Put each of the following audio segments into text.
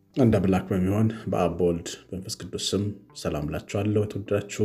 አንድ አምላክ በሚሆን በአብ በወልድ በመንፈስ ቅዱስ ስም ሰላም ላችኋለሁ። የተወደዳችሁ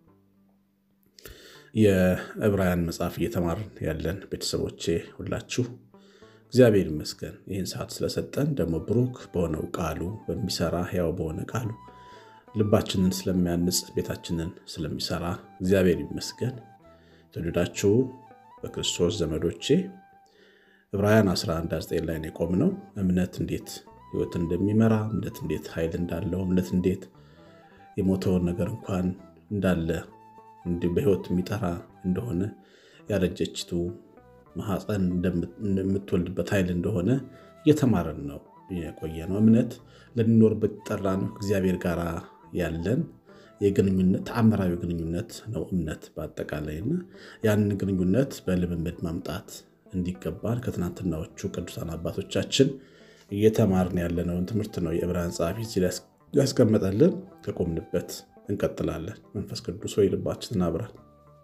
የዕብራውያን መጽሐፍ እየተማርን ያለን ቤተሰቦቼ ሁላችሁ እግዚአብሔር ይመስገን ይህን ሰዓት ስለሰጠን ደግሞ ብሩክ በሆነው ቃሉ በሚሰራ ሕያው በሆነ ቃሉ ልባችንን ስለሚያንጽ ቤታችንን ስለሚሰራ እግዚአብሔር ይመስገን። የተወደዳችሁ በክርስቶስ ዘመዶቼ ዕብራውያን 11፥9 ላይ ነው የቆምነው። እምነት እንዴት ሕይወትን እንደሚመራ እምነት እንዴት ኃይል እንዳለው እምነት እንዴት የሞተውን ነገር እንኳን እንዳለ በሕይወት የሚጠራ እንደሆነ ያረጀችቱ ማኅፀን የምትወልድበት ኃይል እንደሆነ እየተማረን ነው የቆየ ነው። እምነት ልንኖርበት ጠራ ነው። እግዚአብሔር ጋር ያለን የግንኙነት ተአምራዊ ግንኙነት ነው እምነት በአጠቃላይና ያንን ግንኙነት በልምምድ ማምጣት እንዲገባን ከትናንትናዎቹ ቅዱሳን አባቶቻችን እየተማርን ያለነውን ትምህርት ነው የዕብራውያን ጸሐፊ እዚህ ያስቀመጠልን። ከቆምንበት እንቀጥላለን። መንፈስ ቅዱስ ወይ ልባችንን አብራል።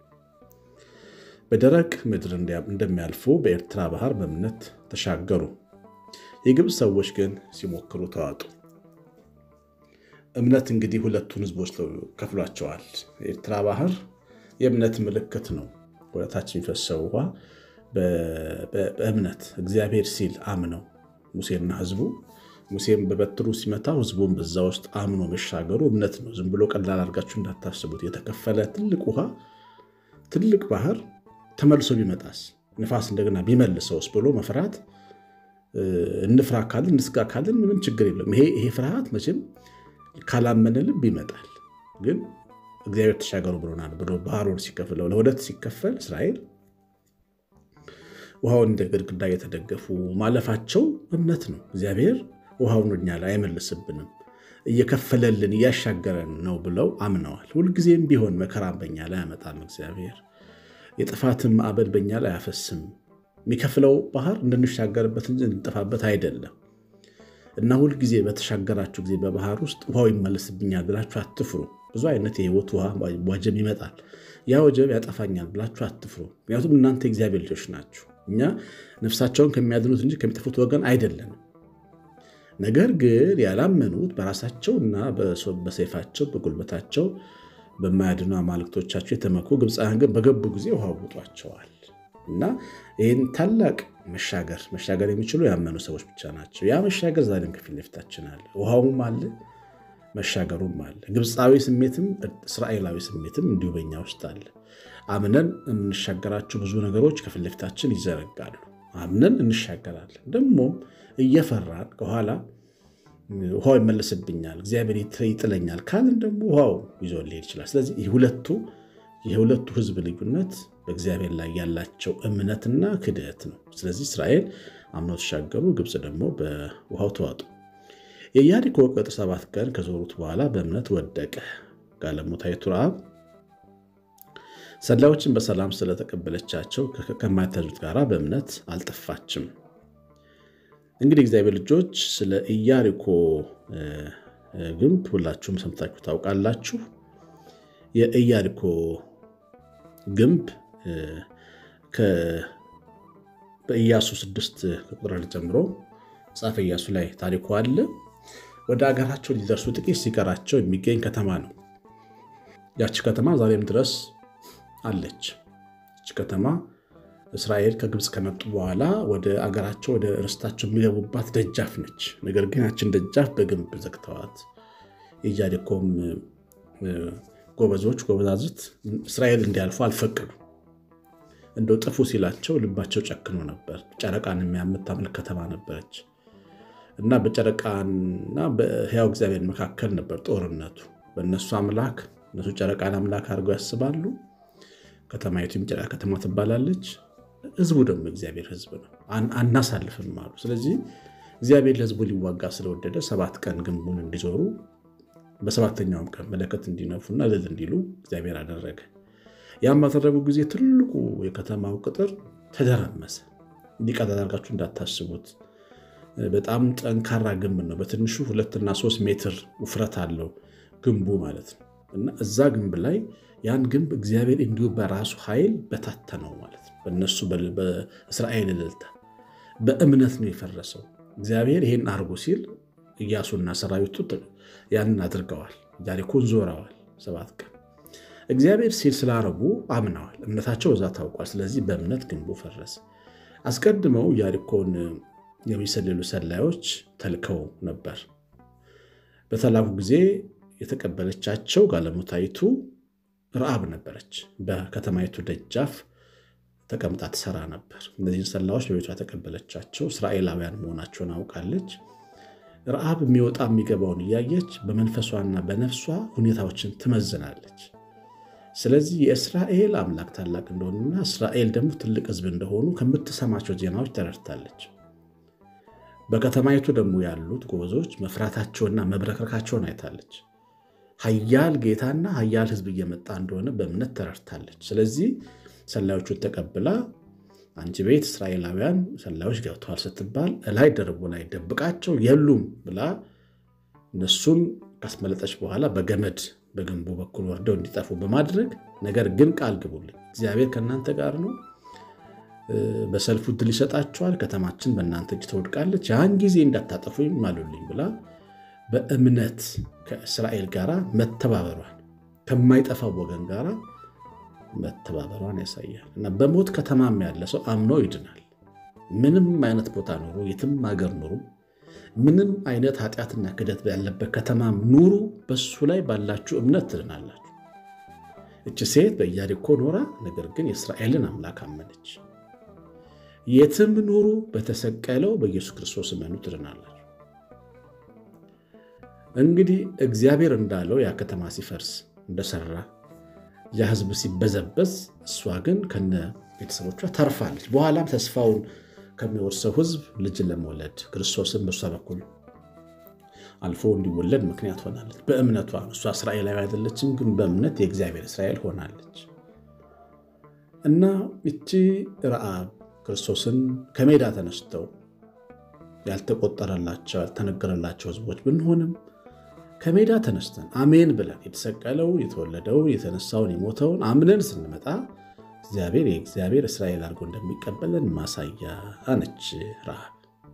በደረቅ ምድር እንደሚያልፉ በኤርትራ ባህር በእምነት ተሻገሩ። የግብፅ ሰዎች ግን ሲሞክሩ ተዋጡ። እምነት እንግዲህ ሁለቱን ሕዝቦች ከፍሏቸዋል። የኤርትራ ባህር የእምነት ምልክት ነው። ወደታች የሚፈሰው ውሃ በእምነት እግዚአብሔር ሲል አምነው ሙሴና ሕዝቡ ሙሴም በበትሩ ሲመታው ሕዝቡን በዛ ውስጥ አምኖ መሻገሩ እምነት ነው። ዝም ብሎ ቀላል አድርጋችሁ እንዳታስቡት። የተከፈለ ትልቅ ውሃ ትልቅ ባህር ተመልሶ ቢመጣስ ንፋስ እንደገና ቢመልሰውስ ብሎ መፍራት እንፍራ ካልን እንስጋ ካልን ምንም ችግር የለም። ይሄ ፍርሃት መቼም ካላመነ ልብ ይመጣል። ግን እግዚአብሔር ተሻገሩ ብሎናል ብሎ ባህሩን ሲከፍለው ለሁለት ሲከፈል እስራኤል ውሃውን እንደ ግድግዳ እየተደገፉ ማለፋቸው እምነት ነው። እግዚአብሔር ውሃውን እኛ ላይ አይመልስብንም፣ እየከፈለልን እያሻገረን ነው ብለው አምነዋል። ሁልጊዜም ቢሆን መከራን በኛ ላይ አያመጣም። እግዚአብሔር የጥፋትን ማዕበል በኛ ላይ አያፈስም። የሚከፍለው ባህር እንድንሻገርበት እንጂ እንድንጠፋበት አይደለም። እና ሁልጊዜ በተሻገራችሁ ጊዜ በባህር ውስጥ ውሃው ይመለስብኛል ብላችሁ አትፍሩ። ብዙ አይነት የህይወት ውሃ ወጀብ ይመጣል። ያ ወጀብ ያጠፋኛል ብላችሁ አትፍሩ። ምክንያቱም እናንተ የእግዚአብሔር ልጆች ናችሁ። እኛ ነፍሳቸውን ከሚያድኑት እንጂ ከሚጠፉት ወገን አይደለንም። ነገር ግን ያላመኑት በራሳቸውና በሰይፋቸው በጉልበታቸው በማያድኑ አማልክቶቻቸው የተመኩ ግብፃውያን ግን በገቡ ጊዜ ውሃ ውጧቸዋል። እና ይህን ታላቅ መሻገር መሻገር የሚችሉ ያመኑ ሰዎች ብቻ ናቸው። ያ መሻገር ዛሬም ከፊት ለፊታችን አለ። ውሃውም አለ፣ መሻገሩም አለ። ግብፃዊ ስሜትም እስራኤላዊ ስሜትም እንዲሁ በኛ ውስጥ አለ። አምነን የምንሻገራቸው ብዙ ነገሮች ከፊት ለፊታችን ይዘረጋሉ። አምነን እንሻገራለን። ደግሞም እየፈራን ከኋላ ውሃው ይመለስብኛል፣ እግዚአብሔር ይጥለኛል ካልን ደግሞ ውሃው ይዞ ሊሄድ ይችላል። ስለዚህ ሁለቱ የሁለቱ ሕዝብ ልዩነት በእግዚአብሔር ላይ ያላቸው እምነትና ክድህት ነው። ስለዚህ እስራኤል አምነው ተሻገሩ፣ ግብፅ ደግሞ በውሃው ተዋጡ። የኢያሪኮ ቅጥር ሰባት ቀን ከዞሩት በኋላ በእምነት ወደቀ። ጋለሞታይቱ ረዓብ ሰላዮችን በሰላም ስለተቀበለቻቸው ከማይታዙት ጋር በእምነት አልጠፋችም። እንግዲህ እግዚአብሔር ልጆች ስለ ኢያሪኮ ግንብ ሁላችሁም ሰምታችሁ ታውቃላችሁ። የኢያሪኮ ግንብ በኢያሱ ስድስት ከቁጥር አንድ ጀምሮ መጽሐፈ ኢያሱ ላይ ታሪኩ አለ። ወደ አገራቸው ሊደርሱ ጥቂት ሲቀራቸው የሚገኝ ከተማ ነው። ያቺ ከተማ ዛሬም ድረስ አለች። ያቺ ከተማ እስራኤል ከግብፅ ከመጡ በኋላ ወደ አገራቸው ወደ ርስታቸው የሚገቡባት ደጃፍ ነች። ነገር ግን ያችን ደጃፍ በግንብ ዘግተዋት የኢያሪኮም ጎበዞች ጎበዛዝት እስራኤል እንዲያልፉ አልፈቀዱ። እንደው ጥፉ ሲላቸው ልባቸው ጨክኖ ነበር። ጨረቃን የምታመልክ ከተማ ነበረች እና በጨረቃና በሕያው እግዚአብሔር መካከል ነበር ጦርነቱ። በእነሱ አምላክ እነሱ ጨረቃን አምላክ አድርገው ያስባሉ። ከተማይቱም ጨረቃ ከተማ ትባላለች። ሕዝቡ ደግሞ እግዚአብሔር ሕዝብ ነው። አናሳልፍም አሉ። ስለዚህ እግዚአብሔር ለሕዝቡ ሊዋጋ ስለወደደ ሰባት ቀን ግንቡን እንዲዞሩ በሰባተኛውም ቀን መለከት እንዲነፉና እልል እንዲሉ እግዚአብሔር አደረገ። ያም ባደረጉ ጊዜ ትልቁ የከተማው ቅጥር ተደረመሰ። እንዲቀጥ አድርጋችሁ እንዳታስቡት። በጣም ጠንካራ ግንብ ነው። በትንሹ ሁለትና ሶስት ሜትር ውፍረት አለው ግንቡ ማለት ነው። እና እዛ ግንብ ላይ ያን ግንብ እግዚአብሔር እንዲሁ በራሱ ኃይል በታተነው ማለት ነው። በእነሱ በእስራኤል እልልታ በእምነት ነው የፈረሰው። እግዚአብሔር ይሄን አርጎ ሲል ኢያሱና ሰራዊቱ ያንን አድርገዋል። ኢያሪኮን ዞረዋል ሰባት ቀን እግዚአብሔር ሲል ስላረጉ አምነዋል። እምነታቸው እዛ ታውቋል። ስለዚህ በእምነት ግንቡ ፈረሰ። አስቀድመው ኢያሪኮን የሚሰልሉ ሰላዮች ተልከው ነበር። በተላኩ ጊዜ የተቀበለቻቸው ጋለሞታይቱ ረአብ ነበረች። በከተማይቱ ደጃፍ ተቀምጣ ትሰራ ነበር። እነዚህን ሰላዮች በቤቷ የተቀበለቻቸው እስራኤላውያን መሆናቸውን አውቃለች። ረአብ የሚወጣ የሚገባውን እያየች በመንፈሷና በነፍሷ ሁኔታዎችን ትመዝናለች። ስለዚህ የእስራኤል አምላክ ታላቅ እንደሆኑና እስራኤል ደግሞ ትልቅ ሕዝብ እንደሆኑ ከምትሰማቸው ዜናዎች ተረድታለች። በከተማይቱ ደግሞ ያሉት ጎበዞች መፍራታቸውና መብረከካቸውን አይታለች። ኃያል ጌታና ኃያል ሕዝብ እየመጣ እንደሆነ በእምነት ተረድታለች። ስለዚህ ሰላዮቹን ተቀብላ አንቺ ቤት እስራኤላውያን ሰላዮች ገብተዋል ስትባል እላይ ደርቦ ላይ ደብቃቸው የሉም ብላ እነሱን ካስመለጠች በኋላ በገመድ በግንቡ በኩል ወርደው እንዲጠፉ በማድረግ ነገር ግን ቃል ግቡልኝ፣ እግዚአብሔር ከእናንተ ጋር ነው፣ በሰልፉ ድል ይሰጣችኋል፣ ከተማችን በእናንተ እጅ ትወድቃለች፣ ያን ጊዜ እንዳታጠፉኝ ማሉልኝ ብላ በእምነት ከእስራኤል ጋር መተባበሯን ከማይጠፋው ወገን ጋር መተባበሯን ያሳያል። እና በሞት ከተማም ያለ ሰው አምኖ ይድናል። ምንም አይነት ቦታ ኑሩ፣ የትም ሀገር ኑሩ፣ ምንም አይነት ኃጢአትና ክደት ያለበት ከተማ ኑሩ፣ በሱ ላይ ባላችሁ እምነት ትድናላችሁ። እች ሴት በኢያሪኮ ኖራ፣ ነገር ግን የእስራኤልን አምላክ አመነች። የትም ኑሩ፣ በተሰቀለው በኢየሱስ ክርስቶስ እመኑ፣ ትድናላችሁ። እንግዲህ እግዚአብሔር እንዳለው ያ ከተማ ሲፈርስ እንደሰራ ያ ሕዝብ ሲበዘበዝ እሷ ግን ከነ ቤተሰቦቿ ተርፋለች። በኋላም ተስፋውን ከሚወርሰው ሕዝብ ልጅን ለመውለድ ክርስቶስን በእሷ በኩል አልፎ እንዲወለድ ምክንያት ሆናለች። በእምነቷ እሷ እስራኤላዊ አይደለችም፣ ግን በእምነት የእግዚአብሔር እስራኤል ሆናለች እና እቺ ረአብ ክርስቶስን ከሜዳ ተነስተው ያልተቆጠረላቸው ያልተነገረላቸው ሕዝቦች ብንሆንም ከሜዳ ተነስተን አሜን ብለን የተሰቀለውን የተወለደውን የተነሳውን የሞተውን አምነን ስንመጣ እግዚአብሔር የእግዚአብሔር እስራኤል አድርጎ እንደሚቀበለን ማሳያ ነች ረሃብ።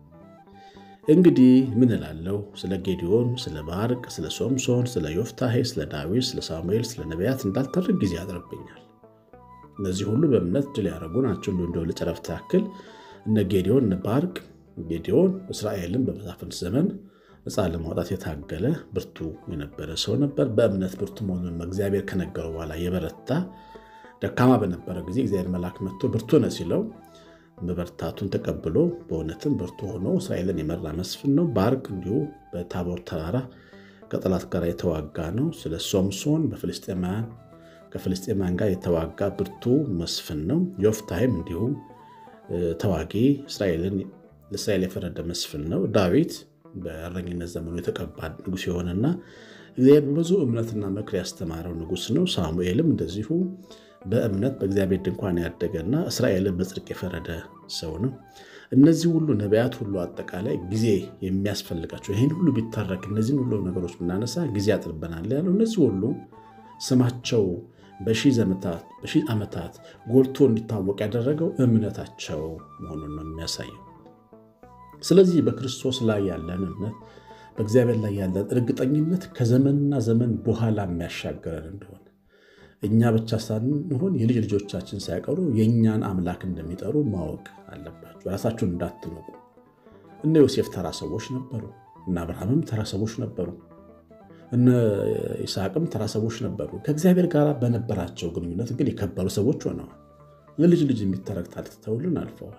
እንግዲህ ምን እላለሁ? ስለ ጌዲዮን፣ ስለ ባርቅ፣ ስለ ሶምሶን፣ ስለ ዮፍታሄ፣ ስለ ዳዊት፣ ስለ ሳሙኤል፣ ስለ ነቢያት እንዳልተርክ ጊዜ ያጥርብኛል። እነዚህ ሁሉ በእምነት ድል ያደረጉ ናቸው። እንዲሁ እንደው ለጨረፍታ ያክል እነ ጌዲዮን እነ ባርቅ ጌዲዮን እስራኤልን በመሳፍንት ዘመን ነፃ ለማውጣት የታገለ ብርቱ የነበረ ሰው ነበር። በእምነት ብርቱ መሆኑን እግዚአብሔር ከነገረው በኋላ የበረታ ደካማ በነበረ ጊዜ እግዚአብሔር መልአክ መጥቶ ብርቱ ነህ ሲለው መበርታቱን ተቀብሎ በእውነትም ብርቱ ሆኖ እስራኤልን የመራ መስፍን ነው። ባርቅ እንዲሁ በታቦር ተራራ ከጠላት ጋር የተዋጋ ነው። ስለ ሶምሶን በፍልስጤማውያን ከፍልስጤማውያን ጋር የተዋጋ ብርቱ መስፍን ነው። ዮፍታሄም እንዲሁም ተዋጊ እስራኤልን ለእስራኤል የፈረደ መስፍን ነው። ዳዊት በእረኝነት ዘመኑ የተቀባ ንጉሥ የሆነና እግዚአብሔር በብዙ እምነትና ምክር ያስተማረው ንጉሥ ነው። ሳሙኤልም እንደዚሁ በእምነት በእግዚአብሔር ድንኳን ያደገና እስራኤልን በጽድቅ የፈረደ ሰው ነው። እነዚህ ሁሉ ነቢያት ሁሉ አጠቃላይ ጊዜ የሚያስፈልጋቸው ይህን ሁሉ ቢታረክ እነዚህን ሁሉ ነገሮች ብናነሳ ጊዜ ያጥርበናል ያለው እነዚህ ሁሉ ስማቸው በሺህ ዓመታት ጎልቶ እንዲታወቅ ያደረገው እምነታቸው መሆኑን ነው የሚያሳየው። ስለዚህ በክርስቶስ ላይ ያለን እምነት በእግዚአብሔር ላይ ያለን እርግጠኝነት ከዘመንና ዘመን በኋላ የሚያሻገረን እንደሆነ እኛ ብቻ ሳንሆን የልጅ ልጆቻችን ሳይቀሩ የእኛን አምላክ እንደሚጠሩ ማወቅ አለባቸው። ራሳችሁን እንዳትንቁ። እነ ዮሴፍ ተራ ሰዎች ነበሩ። እነ አብርሃምም ተራ ሰዎች ነበሩ። እነ ይስሐቅም ተራ ሰዎች ነበሩ። ከእግዚአብሔር ጋር በነበራቸው ግንኙነት ግን የከበሩ ሰዎች ሆነዋል። ለልጅ ልጅ የሚተረክ ታሪክ ትተውልን አልፈዋል።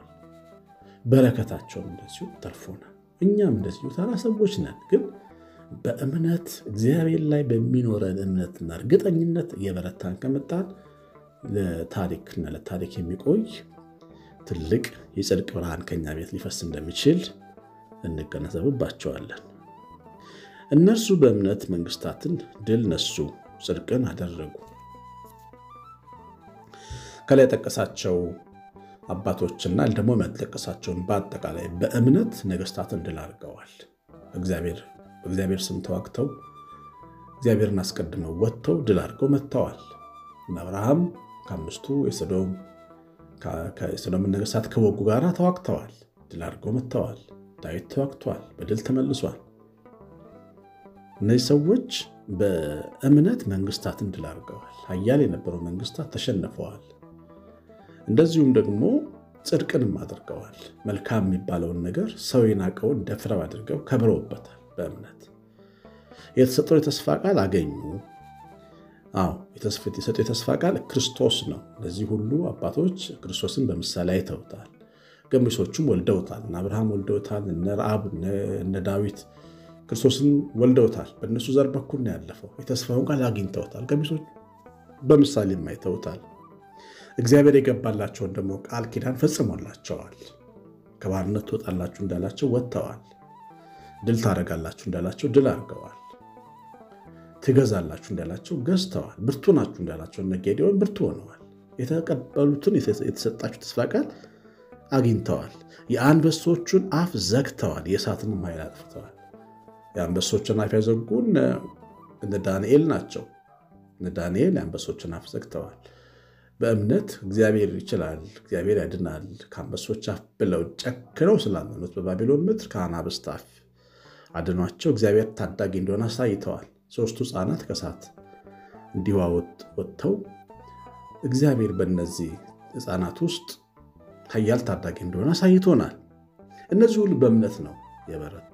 በረከታቸውም እንደዚሁ ተርፎናል። እኛም እንደዚሁ ተራ ሰዎች ነን፣ ግን በእምነት እግዚአብሔር ላይ በሚኖረን እምነትና እርግጠኝነት እየበረታን ከመጣን ለታሪክና ለታሪክ የሚቆይ ትልቅ የጽድቅ ብርሃን ከኛ ቤት ሊፈስ እንደሚችል እንገነዘብባቸዋለን። እነርሱ በእምነት መንግስታትን ድል ነሱ፣ ጽድቅን አደረጉ። ከላይ የጠቀሳቸው አባቶችና ደግሞ የሚያጠቀሳቸውን በአጠቃላይ በእምነት ነገስታትን ድል አድርገዋል። በእግዚአብሔር ስም ተዋግተው እግዚአብሔርን አስቀድመው ወጥተው ድል አድርገው መጥተዋል። አብርሃም ከአምስቱ የሰዶምን ነገስታት ከወጉ ጋር ተዋግተዋል፣ ድል አድርገው መጥተዋል። ዳዊት ተዋግተዋል፣ በድል ተመልሷል። እነዚህ ሰዎች በእምነት መንግስታትን ድል አድርገዋል። ኃያል የነበሩ መንግስታት ተሸንፈዋል። እንደዚሁም ደግሞ ጽድቅንም አድርገዋል። መልካም የሚባለውን ነገር ሰው የናቀውን ደፍረው አድርገው ከብረውበታል። በእምነት የተሰጠው የተስፋ ቃል አገኙ። አዎ የተሰጠው የተስፋ ቃል ክርስቶስ ነው። እነዚህ ሁሉ አባቶች ክርስቶስን በምሳሌ አይተውታል። ገሚሶቹም ወልደውታል። እነ አብርሃም ወልደውታል። እነ ረአብ፣ እነ ዳዊት ክርስቶስን ወልደውታል። በእነሱ ዘር በኩል ነው ያለፈው። የተስፋውን ቃል አግኝተውታል። ገሚሶች በምሳሌም አይተውታል። እግዚአብሔር የገባላቸውን ደግሞ ቃል ኪዳን ፈጽሞላቸዋል። ከባርነት ትወጣላችሁ እንዳላቸው ወጥተዋል። ድል ታደርጋላችሁ እንዳላቸው ድል አድርገዋል። ትገዛላችሁ እንዳላቸው ገዝተዋል። ብርቱ ናችሁ እንዳላቸው እነ ጌዴዎን ብርቱ ሆነዋል። የተቀበሉትን የተሰጣችሁ ተስፋ ቃል አግኝተዋል። የአንበሶቹን አፍ ዘግተዋል። የእሳትንም ኃይል አጥፍተዋል። የአንበሶችን አፍ ያዘጉ እነ ዳንኤል ናቸው። እነ ዳንኤል የአንበሶችን አፍ ዘግተዋል። በእምነት እግዚአብሔር ይችላል፣ እግዚአብሔር ያድናል ከአንበሶች አፍ ብለው ጨክነው ስላመኑት በባቢሎን ምድር ከአናብስት አፍ አድኗቸው እግዚአብሔር ታዳጊ እንደሆነ አሳይተዋል። ሦስቱ ሕፃናት ከእሳት እንዲሁ ወጥተው እግዚአብሔር በእነዚህ ሕፃናት ውስጥ ኃያል ታዳጊ እንደሆነ አሳይቶናል። እነዚህ ሁሉ በእምነት ነው የበረቱት።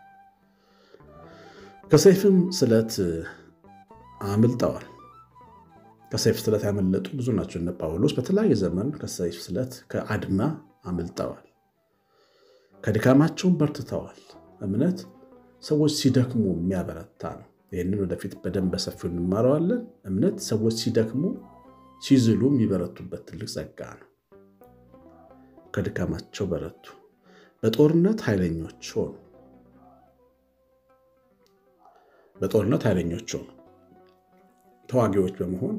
ከሰይፍም ስለት አምልጠዋል። ከሰይፍ ስለት ያመለጡ ብዙ ናቸው። እነ ጳውሎስ በተለያየ ዘመን ከሰይፍ ስለት ከአድማ አምልጠዋል። ከድካማቸውን በርትተዋል። እምነት ሰዎች ሲደክሙ የሚያበረታ ነው። ይህንን ወደፊት በደንብ በሰፊው እንማረዋለን። እምነት ሰዎች ሲደክሙ ሲዝሉ የሚበረቱበት ትልቅ ጸጋ ነው። ከድካማቸው በረቱ። በጦርነት ኃይለኞች ሆኑ። በጦርነት ኃይለኞች ሆኑ። ተዋጊዎች በመሆን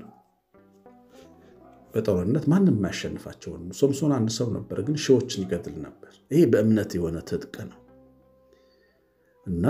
በጦርነት ማንም የማያሸንፋቸው ሆኑ። ሶምሶን አንድ ሰው ነበር፣ ግን ሺዎችን ይገድል ነበር። ይሄ በእምነት የሆነ ትጥቅ ነው እና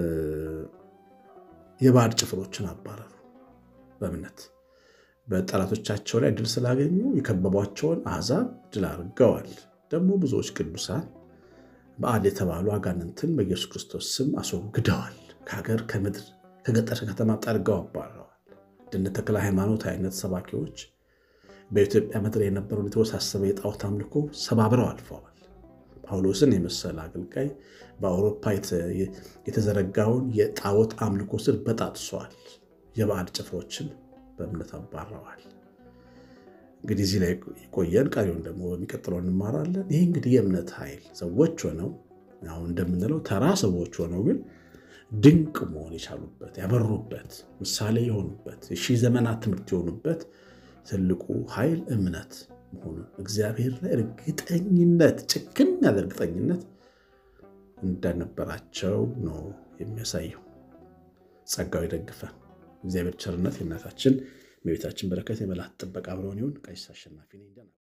የባዕድ ጭፍሮችን አባረሩ በእምነት በጠላቶቻቸው ላይ ድል ስላገኙ የከበቧቸውን አሕዛብ ድል አድርገዋል። ደግሞ ብዙዎች ቅዱሳን በዓል የተባሉ አጋንንትን በኢየሱስ ክርስቶስ ስም አስወግደዋል። ከሀገር ከምድር ከገጠር ከተማ ጠርገው አባረዋል። እንደነ ተክለ ሃይማኖት አይነት ሰባኪዎች በኢትዮጵያ ምድር የነበረውን የተወሳሰበ የጣዖት አምልኮ ሰባብረው አልፈዋል። ጳውሎስን የመሰለ አገልጋይ በአውሮፓ የተዘረጋውን የጣዖት አምልኮ ስር በጣጥሰዋል። የባዕድ ጭፍሮችን በእምነት አባረዋል። እንግዲህ እዚህ ላይ የቆየን ቀሪውን ደግሞ በሚቀጥለው እንማራለን። ይህ እንግዲህ የእምነት ኃይል ሰዎች ሆነው አሁን እንደምንለው ተራ ሰዎች ሆነው ግን ድንቅ መሆን የቻሉበት ያበሩበት ምሳሌ የሆኑበት የሺህ ዘመናት ትምህርት የሆኑበት ትልቁ ኃይል እምነት መሆኑን እግዚአብሔር ላይ እርግጠኝነት ጭክን ያለ እርግጠኝነት እንደነበራቸው ነው የሚያሳየው። ጸጋው ይደግፈን። እግዚአብሔር ቸርነት የእናታችን የቤታችን በረከት የመላእክት ጥበቃ አብረውን ይሁን። ቀሲስ አሸናፊ ነኝ።